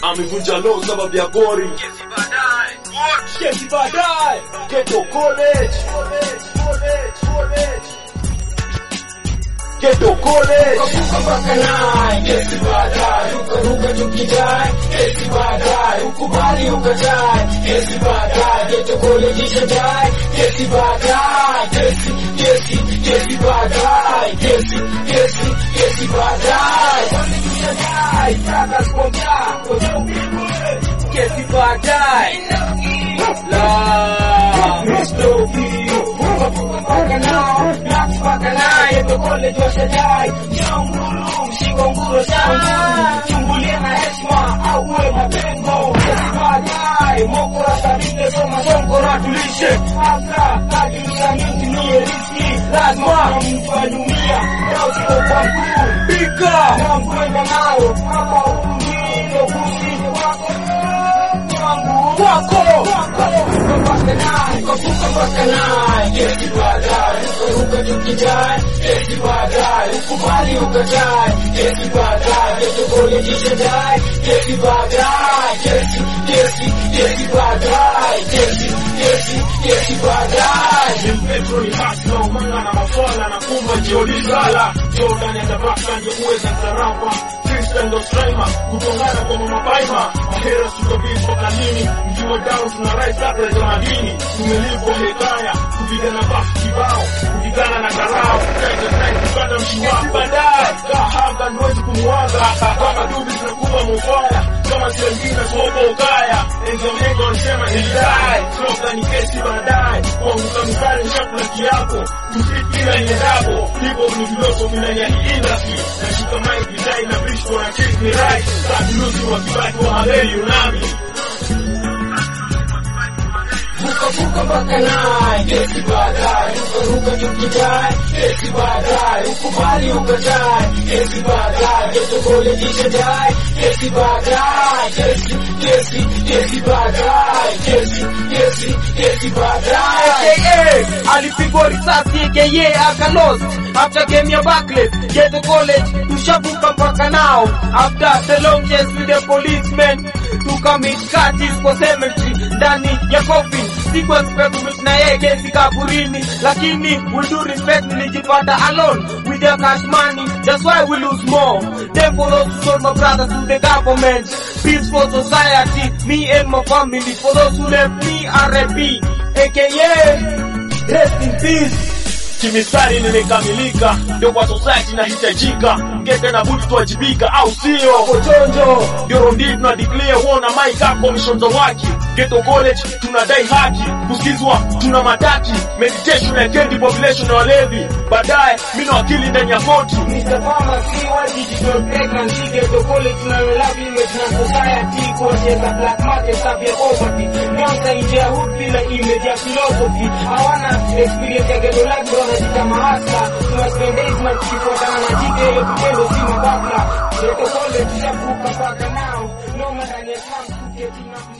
amevunja law sababu ya gori kesi baadaye Ghetto College Ghetto College Kuka mpaka naye, kesi baadaye, ukaruka tukidai, kesi baadaye, ukubali ukatae, kesi baadaye, Ghetto College ishadai, kesi baadaye, kesi, kesi, kesi baadaye, kesi, kesi, kesi baadaye, kwani tushadai, taka kuongea, kwenye upigwe, kesi baadaye, la, Mr. View, kuka mpaka nao, na mpaka naye, Ghetto College washadai, Shanguru, mshiko nguro shanguru, chungulia na heshima, auwe mapengo, kesi baadaye, mokora sabike, soma sonkora tulishe, afra, kajulisha mingi niye riski, lazima mtu adumia, na usiko kwa mkuu, Pika na mkwenda nao, hapa umilo kusi wako, wangu, wako, wako, mpaka naye, kuvuka mpaka naye, kesi baadaye, ukaruka tukidai, kesi baadaye, ukubali ukatae, kesi baadaye, Ghetto College ishadai, kesi baadaye, kesi, kesi, kesi baadaye, kesi, kesi, kesi baadaye. Petro ni hasi na umanga na maswala na kumba jiolizala Jordan ya tabaka ndio uweza zarapa Krista ndo straima kutongana kwa mabaima Mahera sukabishwa kanini mkiwa down tuna rise up ya madini Tumelipwa hekaya kupigana basi kibao kupigana na garao Kaita time kupata mshiwako baadaye Kahaba nwezi kumwaga kama dubi zinakuwa mufaya kama siwengine sopo ukaya Enzo mengo alisema nilidai Soka ni kesi baadaye kuanguka mstari ni chakula kiapo kufikira niendapo hivyo ni filosofi ndani ya hii industry nashika mic design na bitch wana check me right sabilusi wa kibaki wa habari unami Vuka mpaka naye, kesi baadaye, ukaruka tukidai, kesi baadaye, ukubali ukatae, kesi baadaye, Ghetto College ishadai, kesi baadaye, kesi, kesi, kesi baadaye, kesi, kesi, kesi baadaye. aka alipigwa risasi aka akalos after game ya Barclays Ghetto College tushavuka mpaka nao after the long chase with the policemen tukamit katis kwa cemetery ndani ya coffin siku expect kumit na yeye kesi kaburini lakini with due respect nilijipata alone with the cash money that's why we lose more then for those who sold my brothers to the government peace for society me and my family for those who left me R.I.P aka rest in peace kimistari nimekamilika ndio kwa society inahitajika ngeke na budi tuwajibika au sio Pochonjo ndio rondi tuna declare wona mic up commission za waki Ghetto College tunadai haki kusikizwa tuna mataki meditation na kendi population na walevi baadaye mimi na wakili ndani ya koti Mr. Pharmacy, what digital pregnancy, Ghetto College, tunalolove image na society, kuwacheza black market, stuff ya poverty. Nyonsa nje ya hood bila image ya philosophy. Hawana experience ya ghetto life, bro, wanajita mahasla. Tuna spend days na tukifuatana na jike, ile vitendo si mababla. Ghetto College, tushavuka mpaka nao. No matter ni ya slum, tuke tuna